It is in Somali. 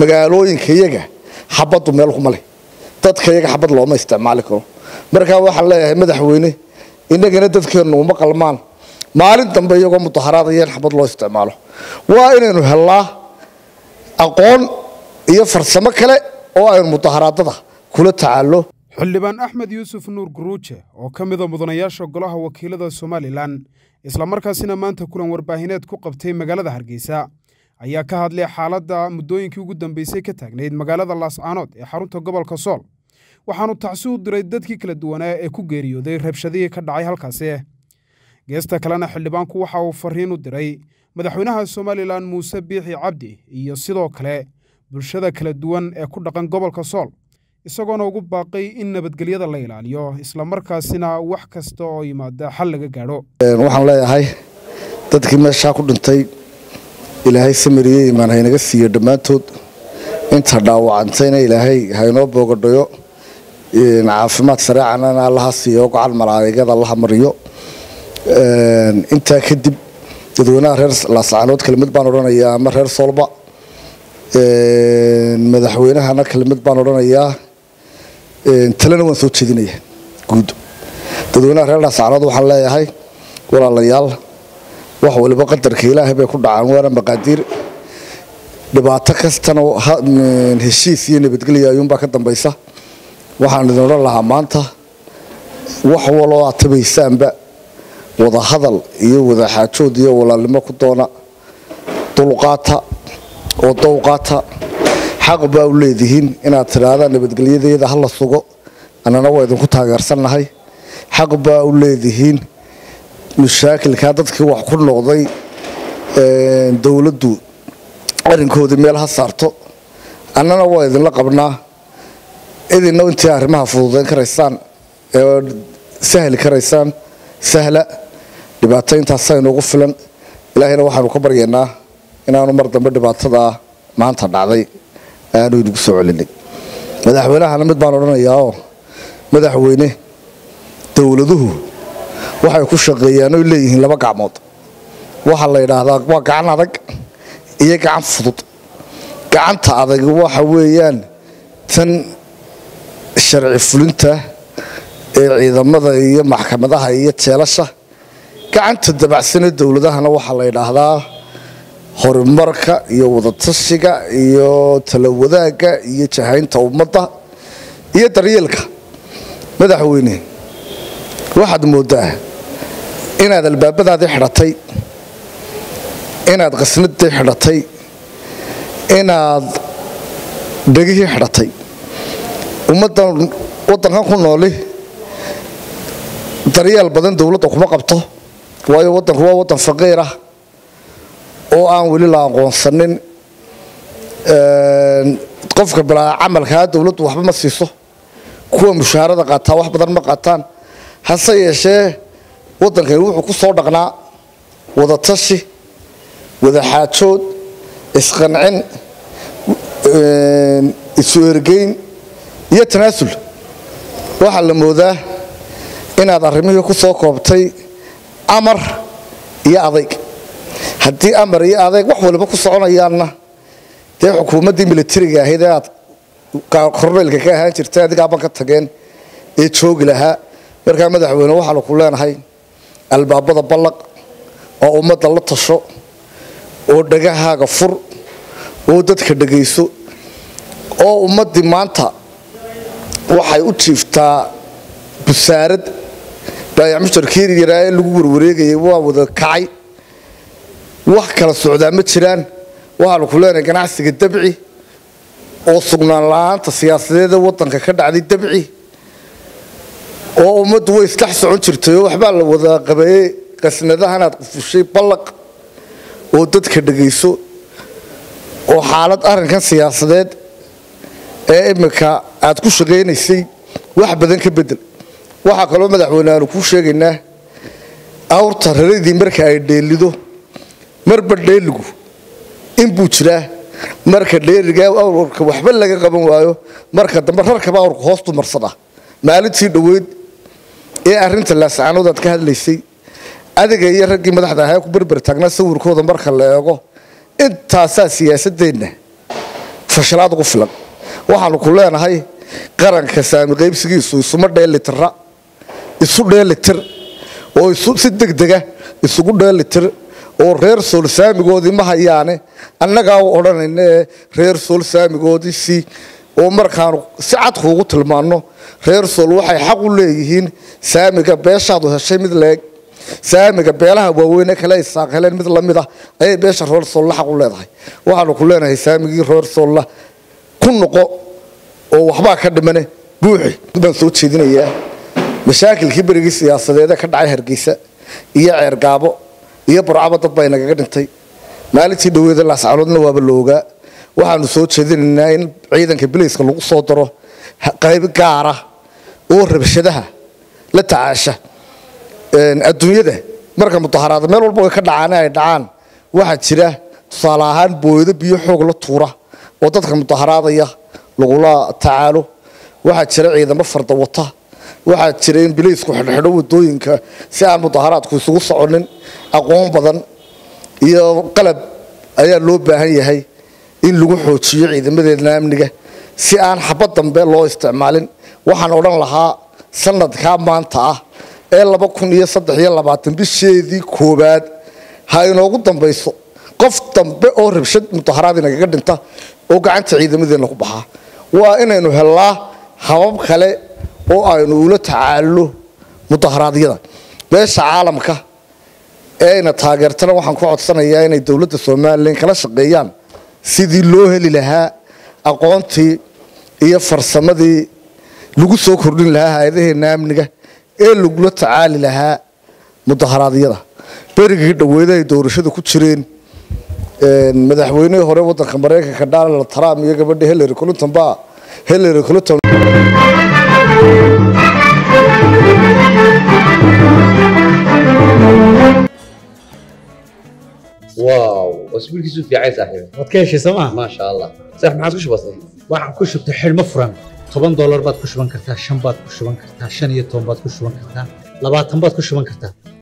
magaalooyinka iyaga xabaddu meel kuma leh dadka iyaga xabad looma isticmaali karo markaa waxaan leeyahay madaxweyne innagana dadkeennu uma qalmaan maalin dambe iyagoo mudaharaadaya in xabad loo isticmaalo waa inaynu hellaa aqoon iyo farsamo kale oo aynu mudaharaadada kula tacaallo xildhibaan axmed yuusuf nuur guruuje oo ka mida mudanayaasha golaha wakiilada somalilan islamarkaasina maanta kulan warbaahineed ku qabtay magaalada hargeysa ayaa ka hadlay xaaladda muddooyinkii ugu dambeysay ka taagnayd magaalada laascaanood ee xarunta gobolka sool waxaanu tacsi u diray dadkii kala duwanaa ee ku geeriyooday rabshadihii ka dhacay halkaasi geesta kalena xildhibaanku waxa uu fariin u diray madaxweynaha somalilan muuse biixi cabdi iyo sidoo kale bulshada kala duwan ee ku dhaqan gobolka sool isagoona ugu baaqay in nabadgelyada la ilaaliyo islamarkaasina wax kasta oo yimaada xal laga gaadho waxaan leeyahay dadkii meeshaa ku dhintay ilaahay samiriye imaan haynaga siiyo dhammaantood inta dhaawacantayna ilaahay haynoo boogadhayo caafimaad sareecanana allaha siiyo gacan malaa'igada allaha mariyo intaa kadib dadweynaha reer laascaanood kelimid baan odhanayaa ama reer soolba madaxweynahana kelimid baan odhanayaa talena waan soo jeedinaya guud dadweynaha reer laascaanood waxaan leeyahay walaalayaal wax waliba qadarka ilaahay bay ku dhacaan waana maqaadiir dhibaato kastana heshiis iyo nabadgelya ayuunbaa ka dambaysa waxaan idin odhan lahaa maanta wax waloo aad tabaysaanba wadahadal iyo wadaxaajood iyo walaalnimo ku doona dulqaata oo dowqaata xaq baa u leedihiin inaad tidhaahdaan nabadgelyadeeda ha la sugo annana waa idinku taageersannahay xaq baa u leedihiin mashaakilkaa dadkii wax ku noqday dowladdu arrinkoodii meel ha saarto annana waa idinla qabnaa idinna intii arrimaha fududayn karaysaan ee sahli karaysaan sahla dhibaato intaasaa inoogu filan ilaahayna waxaanu ka baryaynaa inaanu mar dambe dhibaatadaa maanta dhacday aanu inagu soo celinay madaxweynahana mid baan odhanayaao madaxweyne dowladuhu waxay ku shaqeeyaan oy leeyihiin laba gacmood waxaa la yidhaahdaa waa gacan adag iyo gacan fudud gacanta adag waxa weeyaan tan sharci fulinta ee ciidamada iyo maxkamadaha iyo jeelasha gacanta dabacsanee dowladahana waxaa la yidhaahdaa horumarka iyo wadatashiga iyo talawadaagga iyo jahaynta ummadda iyo daryeelka madaxweyne waxaad mooddaa inaad albaabadaadii xidhatay inaad qasnadii xidhatay inaad dhegihii xidhatay ummaddan waddankan ku nooli daryeel badan dowladda kuma qabto waayo waddanku waa waddan faqiir ah oo aan weli la aqoonsanin qofka bilaa camalkaa dowladdu waxba ma siiso kuwa mushaharada qaataa wax badan ma qaataan hase yeeshee waddankani wuxuu ku soo dhaqnaa wadatashi wadaxaajood isqancin isu ergeyn iyo tanaasul waxaa la moodaa inaad arrimihii ku soo koobtay amar iyo adayg haddii amar iyo adayg wax waliba ku soconayaanna dee xukuumaddii militariga ahayd ee aad korneylka ka ahaan jirtay adigaaban ka tageen ee joogi lahaa markaa madaxweyne waxaanu ku leenahay albaabada ballaq oo ummadda la tasho oo dhagahaaga fur oo dadka dhagayso oo ummaddii maanta waxay u jiiftaa busaarad baayac musharkii yaraa ee lagu warwareegayay waa wada kacay wax kala socdaa ma jiraan waxaanu ku leenahay ganacsiga dabci oo sugnaan la-aanta siyaasadeeda waddanka ka dhacday dabci oo ummaddu way isdhex socon jirtay oo waxbaa la wada qabeeyey qasnadahanaad qufushay ballaq oo dadka dhagayso oo xaalad arrinkan siyaasadeed ee iminka aad ku shaqaynaysay wax badan ka bedel waxaa kaloo madaxweyne aanu kuu sheegaynaa awrta raradii marka ay dheelido marba dheeligu inbuu jiraa marka dheeriga awrka waxba laga qaban waayo marka dambe rarkaba awrka hoostu marsada maalintii dhoweyd ee arinta laascaanood aad ka hadlaysay adiga iyo raggii madaxda ahaa ku berber taagnaa sawirkooda marka la eego intaasaa siyaasadeenna fashalaad ugu filan waxaanu ku leenahay qaranka saami qaybsigiisu isuma dheelitira isu dheelitir oo si degdega isugu dheelitir oo reer sool saamigoodii ma hayaane annagaa u odhanayna ee reer sool saamigoodii si oo markaanu si cad kuugu tilmaanno reer sool waxay xaq u leeyihiin saamiga beeshaadu heshay mid leeg saamiga beelaha waaweyne kale ay saaq heleen mid lamid ah ayay beesha reer soolla xaq u leedahay waxaanu ku leenahay saamigii reer soolla ku noqo oo waxbaa ka dhimane buuxi baan soo jeedinayaa mashaakilkii berigii siyaasadeede ka dhacay hargeysa iyo ceergaabo iyo burcaba dad baa inagaga dhintay maalintii dhaweeda laascaloodna waaba la ogaa waxaanu soo jeedinaynaa in ciidanka bilayska lagu soo daro qayb gaara oo rabshadaha la tacaasha adduunyada marka mudaharaada meel walba ay ka dhacaan ay dhacaan waxaa jira tusaale ahaan booyado biyo xoog la tuura oo dadka mudaharaadaya lagula tacaalo waxaa jira ciidamo farda wata waxaa jira in bilaysku xidhxidho wadooyinka si aan mudaharaadku isugu soconin aqoon badan iyo qalab ayaa loo baahan yahay in lagu xoojiyo ciidamadeedna amniga si aan xabad dambe loo isticmaalin waxaan odhan lahaa sanadkaa maanta ah ee laba kun iyo saddex iyo labaatan bisheedii koowaad ha inoogu dambayso qof dambe oo rabshad mudaharaad inagaga dhinta oo gacanta ciidamadeenna ku baxaa waa inaynu hellaa habab kale oo aynu ula tacaallo mudaharaadyada beesha caalamka ee ayna taageertana waxaan ku codsanayaa inay dowladda somalilan kala shaqeeyaan sidii loo heli lahaa aqoontii iyo farsamadii lagu soo kordhin lahaa hay-adaheenna amniga ee lagula tacaali lahaa mudaharaadyada berigii dhaweeda ay doorashada ku jireen madaxweynihii hore wadanka maraykanka donald trump iyo gabadha hillary clinton baa hillary clinton واو اسبوع كيسو في عايز صاحبي waad ka heshay sooma ما شاء الله صح ما عادش بسيط waxaan ku shubtay xidhmo furan toban doolar baad ku shuban kartaa shan baad ku shuban kartaa shan iyo toban baad ku shuban kartaa labaatan baad ku shuban kartaa